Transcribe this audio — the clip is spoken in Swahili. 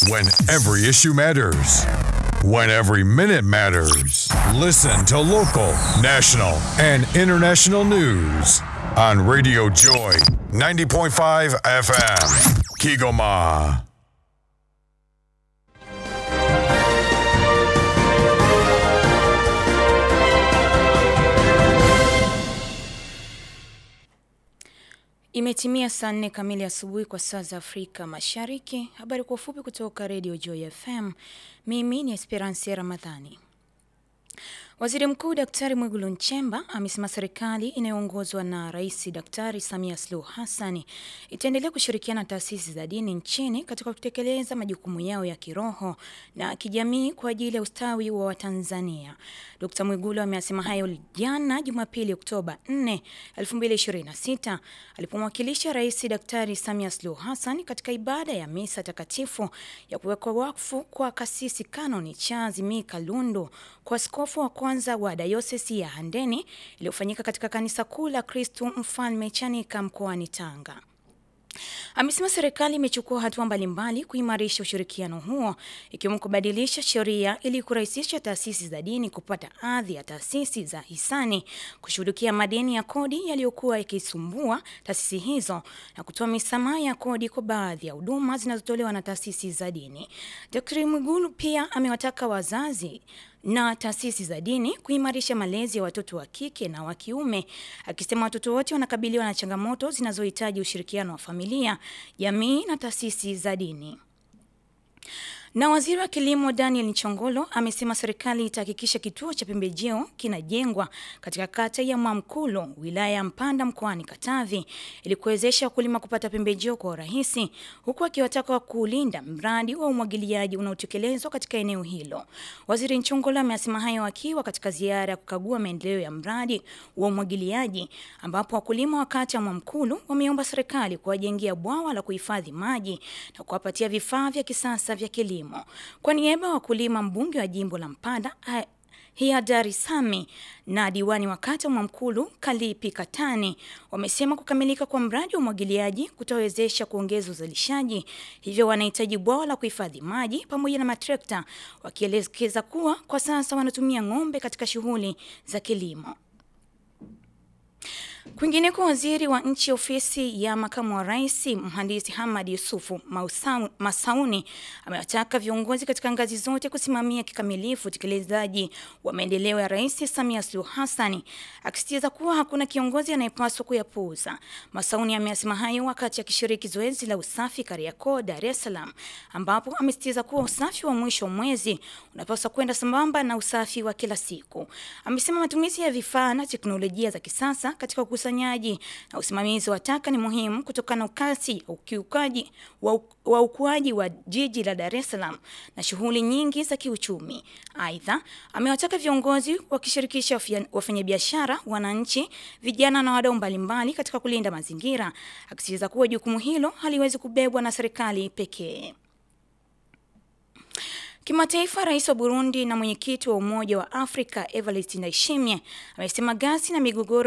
When every issue matters. When every minute matters. Listen to local, national, and international news on Radio Joy 90.5 FM. Kigoma. Imetimia saa nne kamili asubuhi kwa saa za Afrika Mashariki. Habari kwa ufupi kutoka Radio Joy FM. Mimi ni Esperance Ramadhani. Waziri Mkuu Daktari Mwigulu Nchemba amesema serikali inayoongozwa na Rais Daktari Samia Suluhu Hassan itaendelea kushirikiana na taasisi za dini nchini katika kutekeleza majukumu yao ya kiroho na kijamii kwa ajili ya ustawi wa Watanzania. Dkt. Mwigulu amesema hayo jana Jumapili Oktoba 4, 2026 alipomwakilisha Rais Daktari Samia Suluhu Hassan katika ibada ya misa takatifu ya kuwekwa wakfu kwa kasisi Kanoni Charles Mika Lundu kwa askofu wa kwanza wa dayosisi ya Handeni iliyofanyika katika kanisa kuu la Kristu Mfalme Chanika mkoani Tanga. Amesema serikali imechukua hatua mbalimbali kuimarisha ushirikiano huo ikiwemo kubadilisha sheria ili kurahisisha taasisi za dini kupata hadhi ya taasisi za hisani, kushughulikia madeni ya kodi yaliyokuwa yakisumbua taasisi hizo na kutoa misamaha ya kodi kwa baadhi ya huduma zinazotolewa na taasisi za dini. Dkt. Mwigulu pia amewataka wazazi na taasisi za dini kuimarisha malezi ya watoto wa kike na wa kiume, akisema watoto wote wanakabiliwa na changamoto zinazohitaji ushirikiano wa familia, jamii na taasisi za dini. Na waziri wa kilimo Daniel Nchongolo amesema serikali itahakikisha kituo cha pembejeo kinajengwa katika kata ya Mwamkulo wilaya ya Mpanda mkoani Katavi ili kuwezesha wakulima kupata pembejeo kwa urahisi, huku akiwataka kuulinda mradi wa umwagiliaji unaotekelezwa katika eneo hilo. Waziri Nchongolo amesema hayo akiwa katika ziara ya kukagua maendeleo ya mradi wa umwagiliaji, ambapo wakulima wa kata ya Mwamkulo wameomba serikali kuwajengea bwawa la kuhifadhi maji na kuwapatia vifaa vya kisasa vya kilimo. Kwa niaba ya wakulima, mbunge wa jimbo la Mpanda Hiadari Sami na diwani wa kata Mwamkulu Kalipi Katani wamesema kukamilika kwa mradi wa umwagiliaji kutawezesha kuongeza uzalishaji, hivyo wanahitaji bwawa la kuhifadhi maji pamoja na matrekta, wakielekeza kuwa kwa sasa wanatumia ng'ombe katika shughuli za kilimo. Kwingineko, waziri wa nchi ofisi ya makamu wa rais mhandisi Hamad Yusufu Masauni amewataka viongozi katika ngazi zote kusimamia kikamilifu utekelezaji wa maendeleo ya Rais Samia Suluhu Hassan, akisisitiza kuwa hakuna kiongozi anayepaswa kuyapuuza. Masauni ameyasema hayo wakati akishiriki zoezi la usafi Kariakoo, Dar es Salaam, ambapo amesisitiza kuwa usafi wa mwisho wa mwezi unapaswa kwenda sambamba na usafi wa kila siku. Amesema matumizi ya vifaa na teknolojia za kisasa katika ukusanyaji na usimamizi wa taka ni muhimu kutokana na kasi ukiukaji wa, wa ukuaji wa jiji la Dar es Salaam na shughuli nyingi za kiuchumi. Aidha, amewataka viongozi wakishirikisha wafanyabiashara, wananchi, vijana na wadau mbalimbali katika kulinda mazingira, akisisitiza kuwa jukumu hilo haliwezi kubebwa na serikali pekee. Kimataifa, rais wa Burundi na mwenyekiti wa Umoja wa Afrika Evariste Ndayishimiye amesema ghasia na migogoro